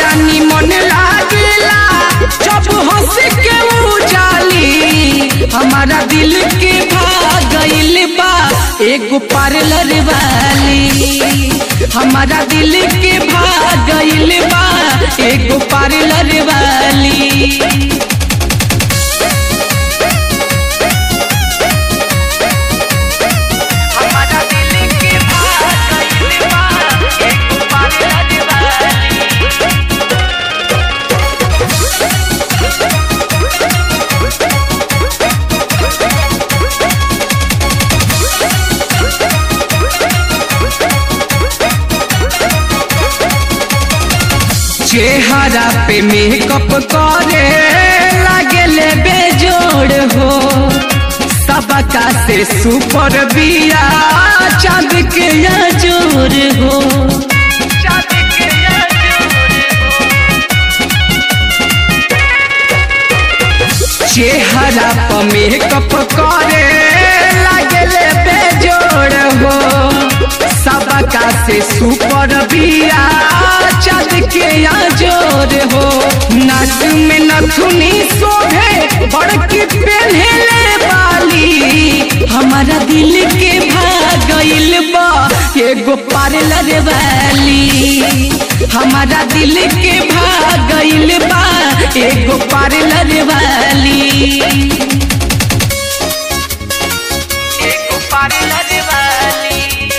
बड़ा निमन लागेला जब हंस के उजाली हमारा दिल के भागइल बा एगो पार्लर वाली हमारा दिल के भागइल बा एगो पार्लर वाली हमारा दिल के भागइल बा एगो पार्लर वाली चेहरा पे मेकअप करे लागेले बेजोड़ हो सबका से सुपर बिया चांद के जोर हो चांद के चेहरा पर मेकअप करे लागेले बेजोड़ हो सबका से सुपर बिया चाँद के जोर हो नाच में नथुनी शोभे बड़की पहले वाली हमारा दिल के भागइल बा एगो पार्लर वाली हमारा दिल के भागइल बा एगो पार्लर वाली एगो पार्लर वाली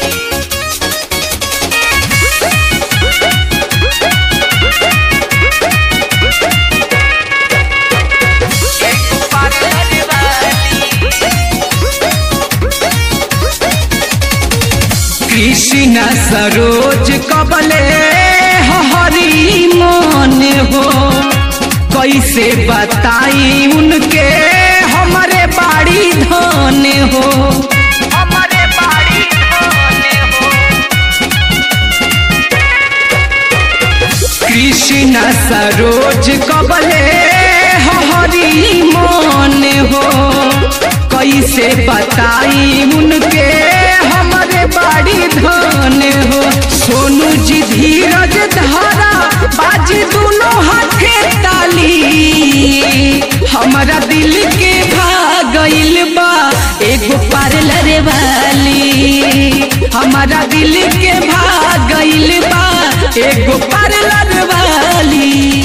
एगो पार्लर वाली कृष्ण सरोज कबले हरी मन हो कैसे बताई उनके हमारे बाड़ी धन हो हमारे बाड़ी धन हो कृष्ण सरोज कबले हरी मन हो कैसे बताई उनके हमारे बाड़ी धन हो सोनू जी धीरज धारा बाजी दोनों हाथे ताली हमारा दिल के भागइल बा एगो पार्लर वाली हमारा दिल के भागइल बा एगो पार्लर वाली